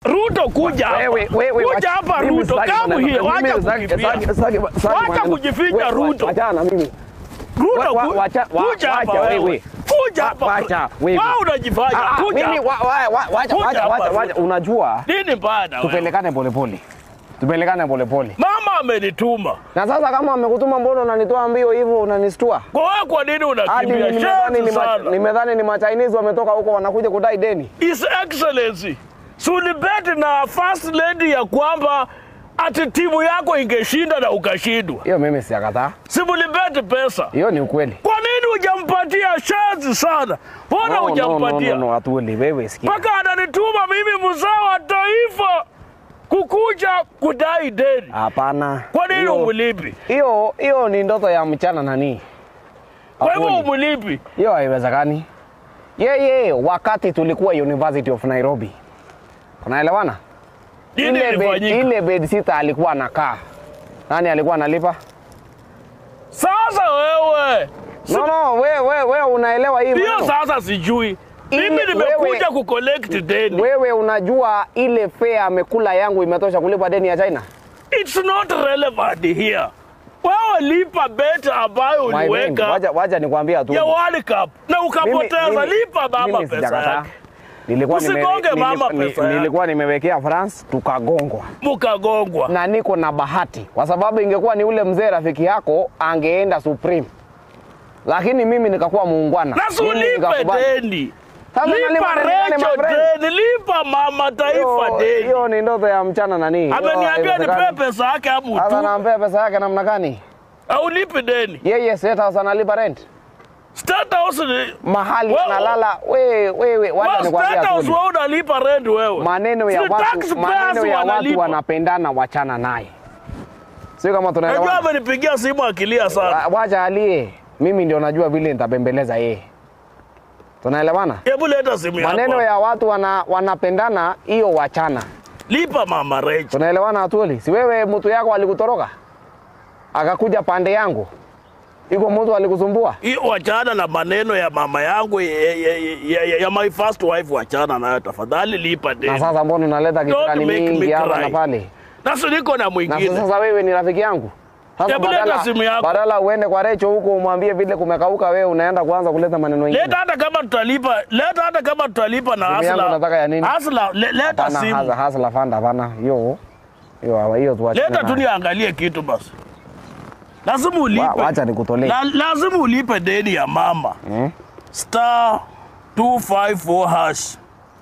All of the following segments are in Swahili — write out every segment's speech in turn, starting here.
Ruto kuja hapa. Wewe wewe Kuja hapa mimi Ruto. sitaki Come maneno. here. Mimi Wacha sitaki- kukimbia. sitaki- sitaki- sitaki Wacha maneno. kujificha, Wewe, Ruto. Wachana na mimi. Ruto Wa- wa- ku- wacha- wa- kuja hapa wacha wewe. wewe. Kuja Wa- hapa. wacha wewe. Wewe unajifanya. Ah, ah, Kuja mimi hapa. wa- wa- wa- wacha Kuja wacha hapa, wacha wacha Ruto. unajua Nini mbaya na wewe? tupelekane polepole. Tupelekane polepole. Mama amenituma. Na sasa kama amekutuma mbona unanitoa mbio hivyo unanistua? Kwa wewe kwa nini Hadi unakimbia? nimedhani ni Shenzi ma- sana. nimedhani ni ma Chinese wametoka huko wanakuja kudai deni. His Excellency, sulibeti na first lady ya kwamba ati timu yako ingeshinda na ukashindwa. Hiyo mimi siakataa. Simulibeti pesa. Hiyo ni ukweli. Kwa nini hujampatia shenzi sana? Mbona No, no, no, hujampatia? no, no, Atuoli, wewe sikia. Mpaka ananituma mimi mzee wa taifa kukuja kudai deni. Hapana. Kwa nini Hiyo- umulipi? Hiyo hiyo ni ndoto ya mchana nani? Kwa hivyo Atuoli. umulipi? Hiyo haiwezekani. Yeye wakati tulikuwa University of Nairobi. Unaelewana? Nini Ile bed, ilifanyika? ile bed sitter alikuwa anakaa. Nani alikuwa analipa? Sasa wewe No, no, wewe wewe we, unaelewa hii hiyo maneno? sasa sijui. Ile- Mimi nimekuja wewe- kucollect deni. Wewe unajua ile fare amekula yangu imetosha kulipa deni ya China? It's not relevant here. Wewe lipa bet ambayo My friend, uliweka wacha wacha nikwambia tu. ya World Cup na ukapoteza. Mimi- Lipa mama mimi pesa sijakataa. yake, Nilikuwa nime- Usigonge nili- mama ni- pesa yake. nilikuwa nimewekea France tukagongwa. mukagongwa. na niko na bahati kwa sababu ingekuwa ni ule mzee rafiki yako angeenda Supreme, lakini mimi nikakuwa muungwana. Na si Mimi ulipe nikakubali. deni, Sasa lipa nalipa deni gani, my Recho friend? deni, lipa mama taifa Hiyo- deni. Hiyo ni ndoto ya mchana nani? Hiyo Ameniambia nipe haiwezekani. pesa yake amu Sasa tu, nampea pesa yake namna gani? au lipi deni. Yeye State House analipa rent State House ni mahali Wewe- analala. Wewe wewe, wacha Wewe nikwambia State House tu. wewe unalipa rent wewe. Maneno ya Si watu, taxpayers maneno ya watu wanalipa. wanapendana, wachana naye. Sio kama Najua tunaelewana. amenipigia simu akilia sana. Wa- Wacha alie, mimi ndio najua vile nitabembeleza yeye. Tunaelewana? Hebu leta simu yako. maneno ya watu wana, wanapendana hiyo wachana. Lipa mama Recho. Tunaelewana Atuoli? Si wewe mtu yako alikutoroka akakuja pande yangu, iko mtu alikusumbua? Hiyo wachana na maneno ya mama yangu ya, ya, ya, ya, ya my first wife, wachana nayo tafadhali, lipa Na deni. sasa mbona unaleta kisirani make me mingi hapa cry. na pale? Nasi niko na Na mwingine. sasa wewe ni rafiki yangu. Sasa Hebu leta badala, simu yako. badala uende kwa Recho huko umwambie vile kumekauka, wewe unaenda kuanza kuleta maneno mengine. Leta hata kama tutalipa, leta hata kama tutalipa na Simu yangu Hasla. unataka ya nini? Hasla, le, leta Hapana, simu. hasa hasa la fanda hapana. Hiyo hiyo hiyo tuachane. Leta tu nayo. niangalie kitu basi. Lazima ulipe. Wa- wacha nikutolee. La, lazima ulipe deni ya mama. Hmm? Star 254 hash.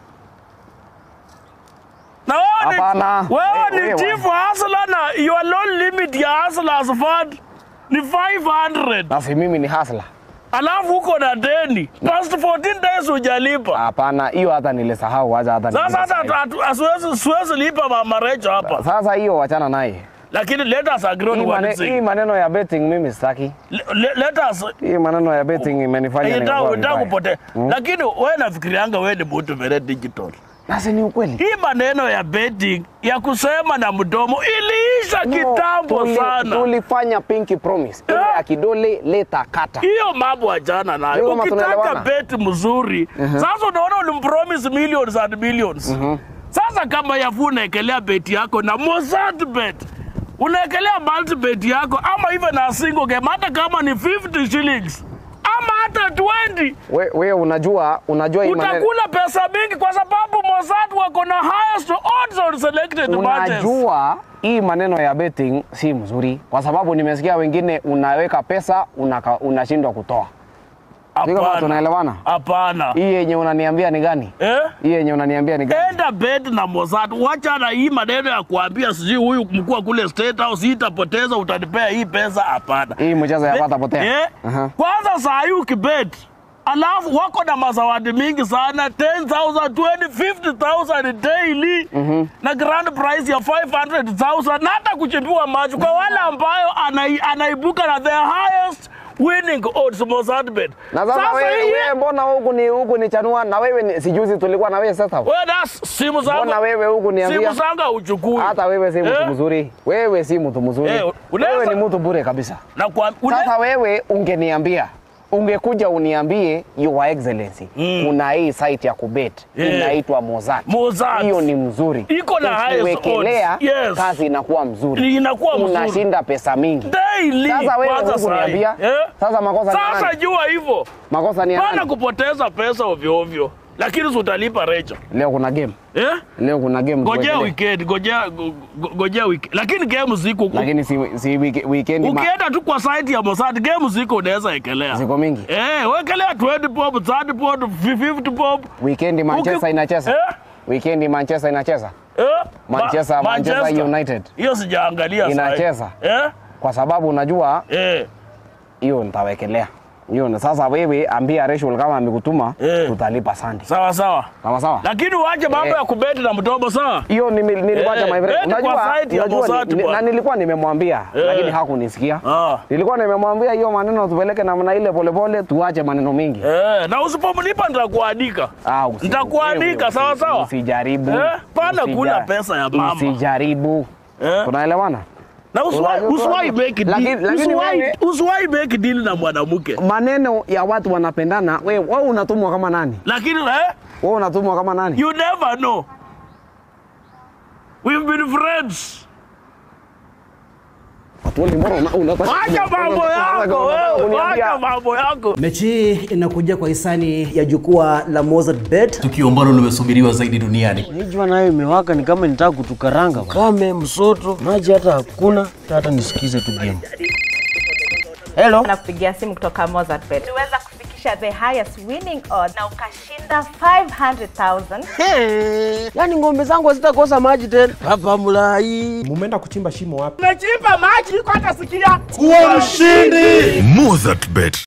Na wewe Hapana. ni, wewe Wewe- ni wewe- chief hustler na your loan limit ya hustlers fund ni 500. Basi mimi ni hasla. Alafu uko na deni. Past 14 days hujalipa. Hapana, hiyo hata nilisahau, wacha hata Sasa nilisahau. hata hatu- hasiwezi siwezi lipa mama Recho hapa. Sasa hiyo wachana naye. Lakini let us agree on Hii, one mane, hii thing. maneno ya betting mimi sitaki. Le- le- Let us Hii maneno ya betting imenifanya nikakuwa Unataka vibaya. kupotea. Lakini wewe nafikirianga wewe ni mtu very digital. Nasi ni ukweli. Hii maneno ya betting ya kusema na mdomo iliisha kitambo tuli, sana. Tulifanya pinky promise. Ile Yeah. ya kidole leta kata. Hiyo mambo achana nayo. Ndio kama Ukitaka tunaelewana. bet mzuri, sasa unaona ulimpromise millions and millions. Sasa kama yafu unaekelea beti yako na Mossad bet unaekelea multi bet yako ama even na single game, hata kama ni 50 shillings ama hata 20 We, we unajua unajua hii maneno utakula pesa mingi kwa sababu Mossad wako na highest odds on selected matches. unajua hii maneno ya betting si mzuri kwa sababu nimesikia wengine unaweka pesa unaka- unashindwa kutoa. Sio kama Hapana. tunaelewana? Hapana. Hii yenye unaniambia ni gani? Eh? Hii yenye unaniambia ni gani? Enda bet na Mossad, wacha na hii maneno ya kuambia sijui huyu mkuu wa kule State House hii itapoteza, utanipea hii pesa. Hapana. Hii mchezo ya Bet- pata potea. Eh? Aha. Kwanza saa hii ukibet alafu wako na mazawadi mingi sana 10,000, 20, 50,000 daily na grand prize ya 500,000 na hata kuchimbiwa macho kwa wale ambayo anai, anaibuka na the highest winning odds Mossad bet. Na sasa wewe hii- wewe mbona huku ni huku ni chanua na wewe ni sijuzi tulikuwa na wewe sasa. wewe das simu zangu Mbona wewe huku niambia? simu zangu uchukui Hata wewe si mtu Eh? mzuri. Wewe si mtu mzuri. Eh, unaweza- Wewe ni mtu bure kabisa. na kwa une, Sasa wewe ungeniambia ungekuja uniambie your excellency Mm. kuna hii site ya kubet Yeah. inaitwa Mozart. Mozart. Hiyo ni mzuri. Iko na highest Ukiwekelea odds. Yes. kazi inakuwa mzuri. Inakuwa mzuri. Unashinda pesa mingi. Daily. Sasa wewe kwanza huku sahi. niambia. Eh? Sasa makosa ni ya Sasa nani? jua hivyo. Makosa ni ya Pana nani? kupoteza pesa ovyo ovyo. Lakini si utalipa rejo. Leo kuna game. Eh? Leo kuna game. Gojea tuwekelee. weekend, gojea go- go- gojea weekend. Lakini game ziko huko. Lakini si, si wiki- weekend ma, Ukienda tu kwa site ya Mossad game ziko unaweza ekelea. ziko mingi. Eh, wekelea 20 pop, 30 pop, 50 pop. Weekend Manchester Uki- inacheza. Eh? Weekend Manchester inacheza. Eh? Manchester- Ma- Manchester United. Hiyo sijaangalia sahi. Inacheza. Eh? Kwa sababu unajua Eh. hiyo nitawekelea. Hiyo na sasa wewe ambia Rachel kama amekutuma Eh. tutalipa sandi. Sawa sawa. Sawa sawa. Lakini uache mambo Eh. ya kubeti na mtobo sawa? Hiyo nime- niliwacha Eh, my friend. beti kwa Unajua, site ya unajua Mossad ni- bwana. na nilikuwa nimemwambia Eh. lakini hakunisikia. Ah. Nilikuwa nimemwambia hiyo maneno tupeleke namna ile polepole tuache maneno mengi. Eh, na usipomlipa nitakuandika. Ah, usi- Nitakuandika, wewe sawa, usi- sawa? Usijaribu. Eh, pana Usija- kula pesa ya mama. Usijaribu. Eh? Tunaelewana? Na usiwahi Unajua- usiwahi make Lakini- deal. lakini Usiwahi wewe- usiwahi make deal na mwanamke. Maneno ya watu wanapendana. Wewe wewe unatumwa kama nani? Lakini eh, Wewe unatumwa kama nani? you never know. We've been friends. Watu wote mbona una- unataka Wacha mambo yako wewe, wacha mambo yako. Mechi hii inakuja kwa hisani ya jukwaa la Mozart Bet. tukio ambalo limesubiriwa zaidi duniani. Hii jua nayo imewaka, ni kama nitaka kutukaranga. Kame, msoto, maji hata hakuna, hata nisikize tu game. Hello, nakupigia simu kutoka Mozart Bet. Uliweza kufikisha the highest winning odds na ukashinda 500,000. Hey, yaani ng'ombe zangu hazitakosa maji tena. Hapa Mulai. mumeenda kuchimba shimo wapi? Umechimba maji iko hata sikia. Kuwa mshindi! Mozart Bet,